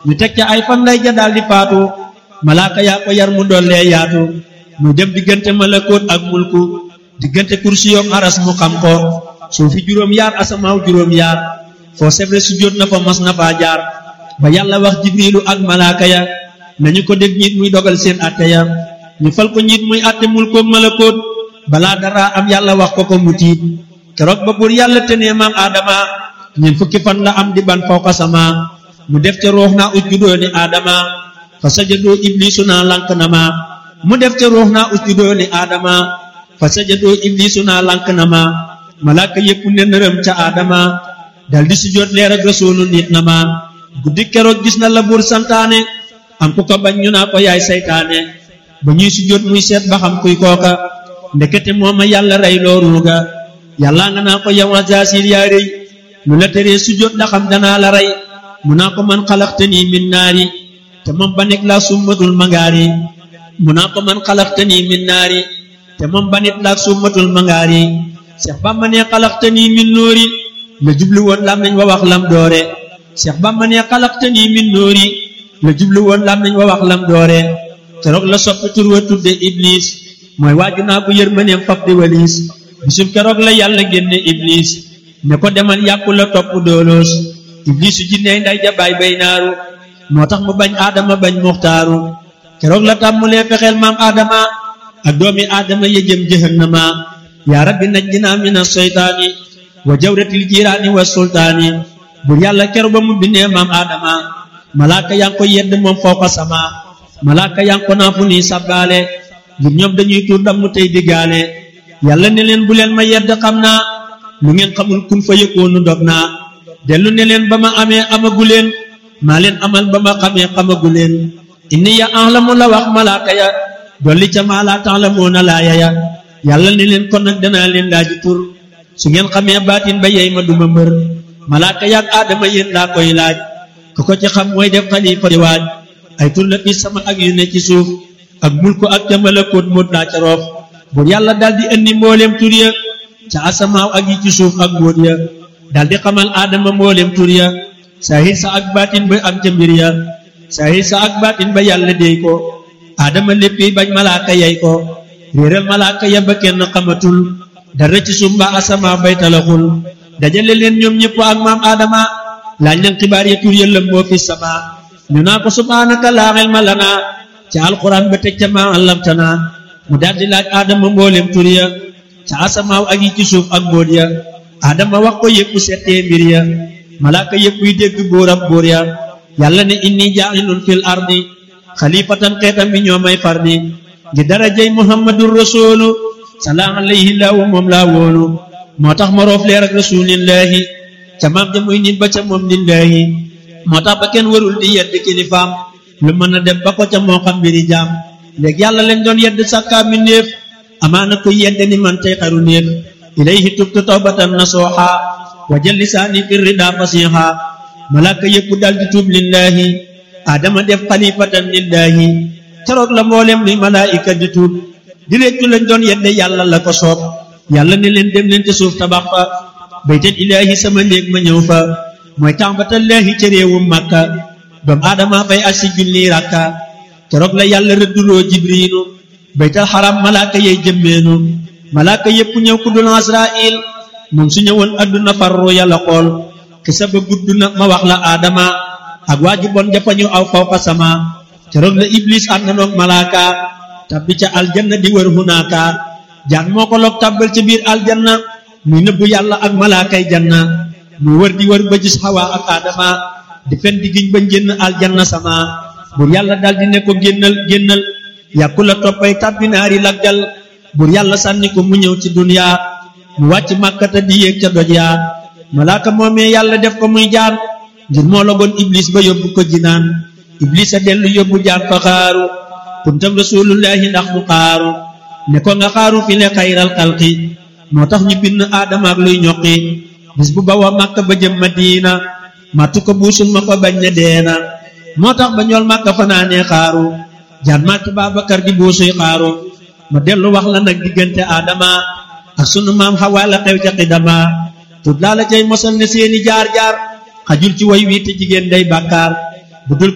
ñu teg ca ay fan lay ja daal di faatu malaaka yaa ko yar mu dollee yaatu mu dem diggante malakoot ak mulku diggante kursi yoom aras mu xam ko suufi juróom yaar asamaaw juróom yaar foo sebre su jot na fa mas na faa jaar ba yàlla wax jibrilu ak malaaka ya nañu ko dégg ñiit muy dogal seen atte ya ñu fal ko ñiit muy atte mulkook malakoot balaa dara am yàlla wax ko ko mu tiit keroog ba buur yàlla tenee maam aadama ñeent fukki fan la am di ban fawqa sama mu def ca ruux naa usjudoo ni aadama fa sajadoo iblisu naa lank na ma mu def ca ruux naa usjudoo ni aadama fa sajadoo iblisu naa lank na ma malaaka yépp ne nërëm ca aadama dal di sujjóot leer ak rasuulu nit na ma guddi keroog gis na la buur santaane am ku ko bañ ñu naa ko yaay saytaane ba ñuy sujjóot muy seet ba xam kuy kooka ndekete mooma yàlla rey loo ruuga yàlla nga naa ko yow Azaasiil yaa rëy lu la teree sujjóot da xam danaa la rey mu naa ko man xalaxtanii min naari te moom ba nekk laa summatul mangaari mu naa ko man xalaxtanii min naari te moom ba nit laa summatul mangaari Seex Bamba ne xalaxtanii min nóori la jublu woon lam nañ wa wax lam doore Seex Bamba ne xalaxtanii min nóori la jublu woon lam nañ wa wax lam doore keroog la soppi tur wa tudde Iblis mooy waaju naa ko yërmaneem fab di waliis bisum keroog la yàlla génne Iblis ne ko demal yàqu la topp dooloos iblisu jinney nday jabaay bay naaru moo tax mu bañ aadama bañ muxtaaru keroog la tàmmulee fexeel maam aadama ak doomi aadama ya jëm jahannama yaa rabbi najjinaa mina seytaani wa jawratil jiiraani wa sultaani bur yàlla keroog ba mu bindee maam aadama malaaka yaa ngi ko yedd moom fawqa sama malaaka yaa ngi ko naa fu nii sabbaale ngir ñoom dañuy tuur dam mu tey diggaale yàlla ne leen bu leen ma yedd xam naa lu ngeen xamul kun fa yëkkoonu dog naa dellu ne leen ba ma amee amagu leen maa leen amal ba ma xamee xamagu leen inni ya ahlamu la wax malaaka ya dolli ca maa laa ta'lamuuna laaya ya yàlla ne leen kon nag danaa leen laaji tur su ngeen xamee baatin ba yey ma duma mbër malaaka yaag aadama yéen laa koy laaj ku ko ci xam mooy def xalifa di waaj ay tur la fi sama ak yu ne ci suuf ak mulku ak ca malakoot moot laa ca roof buur yàlla daldi indi mbooleem tur ya ca asamaaw ak yi ci suuf ak mbóot ya daldi xamal aadama mboolem tur ya saahir sa ak baatin ba am ca mbir ya saahir sa ak baatin ba yàlla déy ko aadama léppi bañ malaaka yey ko réeral malaaka ya ba kenn xamatul dara ci suuf mbaa asamaaw bay talaxul dajale leen ñoom ñëpp ak maam aadama laaj leen xibaar ya tur ya lëmboo fi sama ñu naa ko subhaanaka laa ilma lanaa ca alquran ba teg ca maa allamtana mu daldi laaj aadama mboolem tur ya ca asamaaw ak yi ci suuf ak mbóot ya adama wax ko yëpp settee mbir ya malaaka yëpp yi dégg bóoram bóor ya yàlla ne inni jaa'ilun fil ardi xalifatan xeetam bi ñoo may fardi ngi darajay muhammadur rasulu salaam alayhi laahu moom laa wóolu moo tax ma roof leer ak rasulillahi ca maam ja muy nit ba ca moom lillahi moo tax ba kenn warul di yedd kilifaam lu mën a dem ba ko ca moo xam mbiri jaam léegi yàlla lañ doon yedd sàkkaa mi néef amaana ko yedd ni man tey xaru néef ilayhi tubtu tawbatan nasuha wa jël lisaani fi rida fasiha malaaka yëpp dal di tuub lillahi adama def xalifatan lillahi keroog la mboolem luy malaayika di tuub di réccu lañ doon yedde yàlla la ko soob yàlla ne leen dem leen te suuf tabax fa baytal ilaahi sama néeg ma ñëw fa mooy tàmbatallaahi ca réewum màkka doom aadama fay ak si junni rakka keroog la yàlla rëdduloo jibriilu baytal xaram malaaka yey jëmmeenu malaaka yépp ñëw ku dul Asraayil moom su ñëwoon adduna farru yàlla xool xisa ba gudd na ma wax la aadama ak waa ji bon jafañu aw fawqa sama keroog la iblis ànd noog malaaka tabbi ca aljanna di wër hunaaka jaan moo ko loog tàbbal ca biir aljanna muy nëbbu yàlla ak malaakay janna muy wër di wër ba gis xawaa ak aadama di fen di giñ ba njënn aljanna sama bur yàlla daldi ne ko génnal génnal yàkku la toppay tàbbi naari laggal bur yàlla sànni ko mu ñëw ci duniya mu wàcc màkkata di yéeg ca doj yaa malaaka moomee yàlla def ko muy jaan ngir moo logoon iblis ba yóbbu ko jinaan iblis a dellu yóbbu jaan fa xaaru kuntam rasulullahi ndax mu xaaru ne ko nga xaaru fi le xayral xalqi moo tax ñu bind aadama ak luy ñoqi bis bu bawa màkka ba jëm madina màttu ko buusul ma ko bañ ne deena moo tax ba ñool màkka fanaanee xaaru jaan màttu Baabakar di buusuy xaaru ma dellu wax la nag diggante aadama ak sunu maam xawaa la xew ca xidama tut laa la cay mosal ne seeni jaar jaar xajul ci way wii te jigéen day bàkkaar bu dul